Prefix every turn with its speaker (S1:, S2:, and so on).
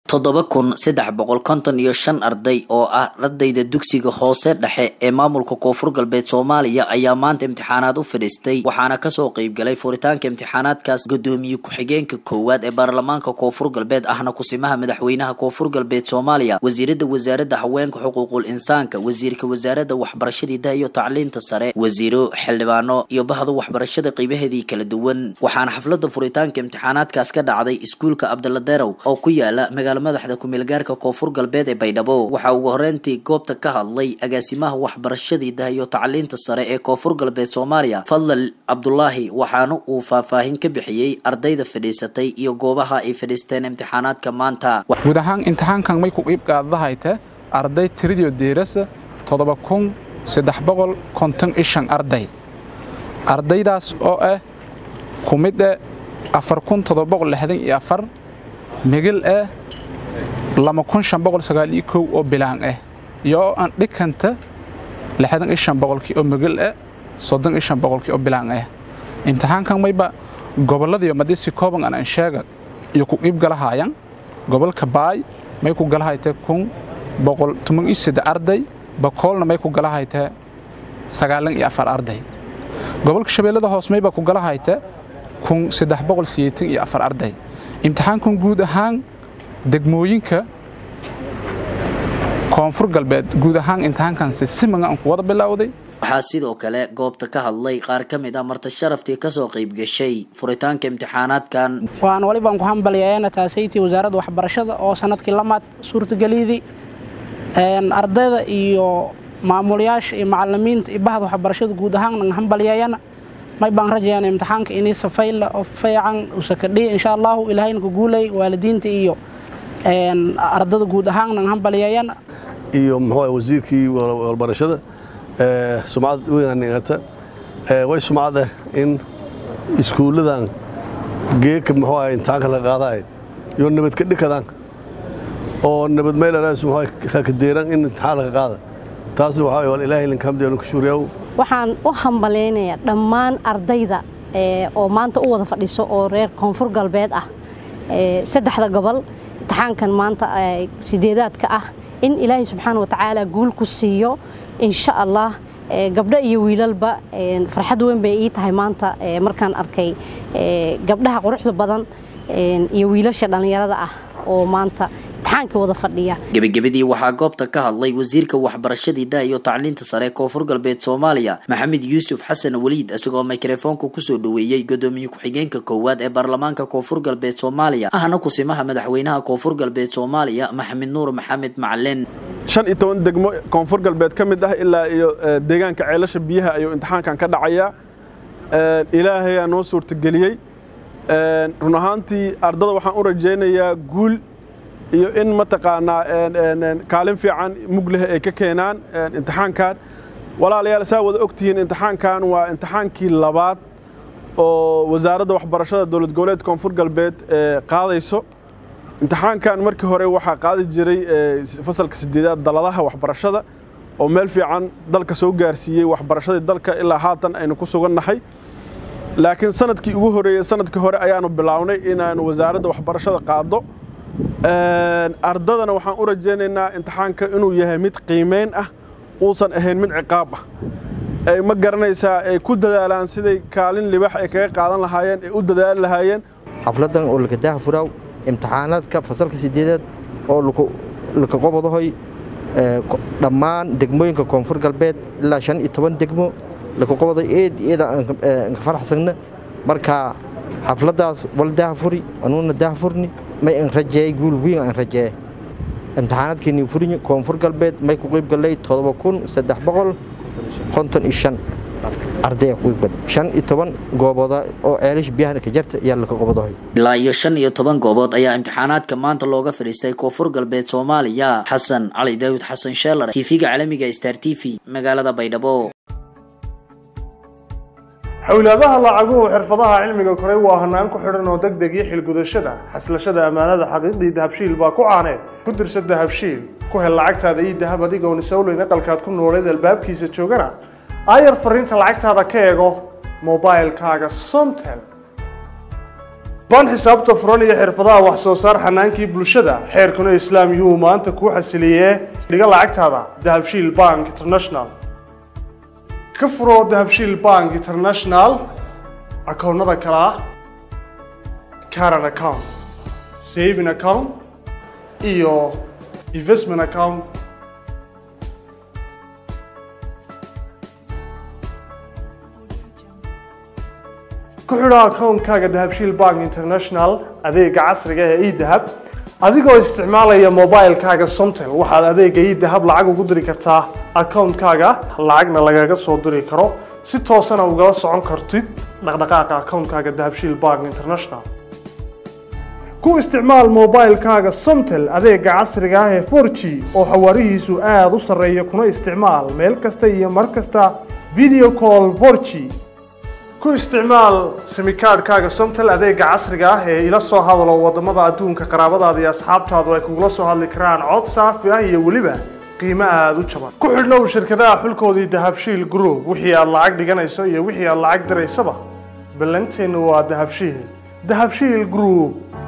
S1: toddoba kun saddex boqol konton iyo shan arday oo ah ardayda dugsiga hoose dhexe ee maamulka koonfur galbeed soomaaliya ayaa maanta imtixaanaad u fadhiistay waxaana kasoo qeybgalay furitaanka imtixaanaadkaas gudoomiye ku-xigeenka koowaad ee baarlamaanka koonfur galbeed ahna kusimaha madaxweynaha koonfur galbeed soomaaliya wasiirada wasaaradda haweenka xuquuqul insaanka wasiirka wasaaradda waxbarashada idaha iyo tacliinta sare wasiiro xildhibaano iyo bahda waxbarashada qeybaheedii kala duwan waxaana xaflada furitaanka imtixaanaadkaas ka dhacday iskuulka cabdalla derow oo ku yaala magaala madaxda kumeelgaarka koonfur galbeed ee baydhabo waxaa ugu horeyntii goobta ka hadlay agaasimaha waxbarashada idaha iyo tacliinta sare ee koonfur galbeed soomaaliya fadlal cabdulaahi waxaana uu faahfaahin ka bixiyey ardayda fadhiisatay iyo goobaha ay fadhiisteen imtixaanaadka maanta
S2: guud ahaan imtixaankan may ku qiib qaadahayte arday tiridio deerasa toddoba kun saddex boqol konton ishan arday ardaydaas oo ah ku mid eh afar kun toddoba boqol lixdan iyo afar migil ah lama kun shan boqol sagaal iyo kow oo bilaan ah iyo oo aan dhikanta lixdan iyo shan boqolkii oo migil ah soddon iyo shan boqolkii oo bilaan ah imtixaankan mayba gobolladiyo madisi kooban aan ansheega iyo ku qiib galahaayan gobolka baay may ku galahaytee kun boqol toban iyo saddex arday bakoolna may ku galahaytee sagaalan iyo afar arday gobolka shabeellada hoos mayba ku galahaytee kun saddex boqol sideetan iyo afar arday imtixaankan guud ahaan degmooyinka koonfur galbeed guud ahaan imtixaankansi siman aan ku wada bilowday
S1: waxaa sidoo kale goobta ka hadlay qaar ka mid ah marti sharaftii kasoo qayb gashay furitaanka imtixaanaadkan
S3: waan walibaan ku hambalyayeena taasaytii wasaaradda waxbarashada oo sanadkii lamaad suurtageliyadii ardayda iyo maamulayaasha iyo macalimiinta iyo bahda waxbarashada guud ahaan hambalyayeena may baan rajayaan imtixaanka inii safayla oo fiican usakadhiya insha allahu ilaahayna ku guulay waalidiinta iyo ardada guud ahaan hambalyayeena
S4: iyo muxuu wasiirkii walbarashada sumcad weynanigata way sumcad ah in iskuulladan geeka muxuu ahay imtixaanka la qaadaay iyo nabad ka dhikadaan oo nabad meelanaas muxuu ka deeran in imtixaan laga qaada taasna waxaa wal ilaahay linka hamdi ku shukriyaa
S5: waxaan u hambalaynayaa dhammaan ardayda oo maanta u wada fadhiso oo reer koonfur galbeed ah saddexda gobol imtixaankan maanta sideedaadka ah in ilaahay subxaana watacaala guul ku siiyo insha allah gabdho iyo wiilalba farxad weyn bay ii tahay maanta markaan arkay gabdhaha quruxda badan iyo wiilasha dhallinyarada ah oo maanta
S1: gebagabadii waxaa goobta ka hadlay wasiirka waxbarashada idaha iyo tacliinta sare koonfur galbeed soomaaliya maxamed yuusuf xasan waliid isagoo mikrofoonka kusoo dhaweeyey gudoomiye ku-xigeenka koowaad ee baarlamaanka koonfur galbeed soomaaliya ahna kusimaha madaxweynaha koonfur galbeed soomaaliya maxamed nuur maxamed macalin
S6: shan iyo toban degmo koonfur galbeed ka mid ah ilaa iyo deegaanka ceelasha biyaha ayuu imtixaankan ka dhacayaa ilaahayaa noo suurtageliyey run ahaantii ardada waxaan u rajaynayaa guul iyo in mataqaanaa kaalin fiican mugleh ay ka keenaan imtixaankan walaalayaal saa wada ogtihiin imtixaankan waa imtixaankii labaad oo wasaaradda waxbarashada dowlad goboleed koonfur galbeed qaadayso imtixaankan markii hore waxaa qaadi jiray fasalka sideedaad daladaha waxbarashada oo meel fiican dalka soo gaarsiiyey waxbarashadii dalka ilaa haatan aynu ku sugannahay laakiin sanadkii ugu horeeyey sanadkii hore ayaanu bilownay inaanu wasaaradda waxbarashada qaado ardadana waxaan u rajaynaynaa imtixaanka inuu yahay mid qiimayn ah uusan ahayn mid ciqaab ah ay ma garanaysaa ay ku dadaalaan siday kaalin libax ay kaga qaadan lahaayeen ay u dadaali lahaayeen
S7: xafladan oo lakadaha furaaw imtixaanaadka fasalka sideedaad oo laka qobodahoy dhammaan degmooyinka koonfur galbeed ilaa shan iyo toban degmo laka qoboday eed eeda anka faraxsagna marka xafladaas wal dahafuri anuuna dahafurni may an rajeey guul weyn aan rajeeye imtixaanaadkeenii furinyi koonfur galbeed may ku qiib gallay todoba kun saddex boqol konton iyo shan arday ku qiib shan iyo toban goobooda oo ceelish biyahana ka jarta ayaa laka qobodahay
S1: ilaa iyo shan iyo toban goobood ayaa imtixaanaadka maanta looga fadhiistay koonfur galbeed soomaaliya xasan cali daawud xasan sheelar tv-ga caalamiga star t v magaalada baydhabo
S8: xowlaadaha lacaguhu xirfadaha cilmiga koray waa hanaan ku xidhan oo deg deg iyo xilgudashada xaslashada ammaanada xaqiiqdii dahabshiil baa ku caaneed ku dirsa dahabshiil ku hel lacagtaada iyo dahab adigoon isowleyn aqalkaad ku nooleed albaabkiisa joogana aayar fariinta lacagtaada ka eego mobailkaaga somtel baan xisaabta furan iyo xirfadaha wax soo saar xanaankii bulshada xeerkuna islaam yuu maanta kuu xasiliyee dhiga lacagtaada dahabshiil bank international ka furo dahabshiil bank international akoonnada kale ah caran account saving account iyo investment account ku xidho akoonkaaga dahabshiil bank international adeega casriga ee edahab adigoo isticmaalaya mobilekaaga somtel waxaad adeega edahab lacag ugu diri kartaa akoonkaaga lacagna lagaga soo diri karo si toosana ugala socon kartid dhaqdhaqaaqa akoonkaaga dahabshiil bank international ku isticmaal mobilekaaga somtel adeega casriga ah ee 4g oo xawaarihiisu aada u sarreeya kuna isticmaal meel kasta iyo mar kasta video call 4g ku isticmaal simikaadhkaaga somtel adeega casriga ah ee ila soo hadalo wadamada adduunka qaraabadaada iyo asxaabtaadu ay kugula soo hadli karaan cod saafi ah iyo weliba qiimo aada u jaban ku xidhnow shirkadaha xulkoodii dahabshiil group wixii aad lacag dhiganayso iyo wixii aad lacag diraysaba ballanteennu waa dahabshiil dahabshiil group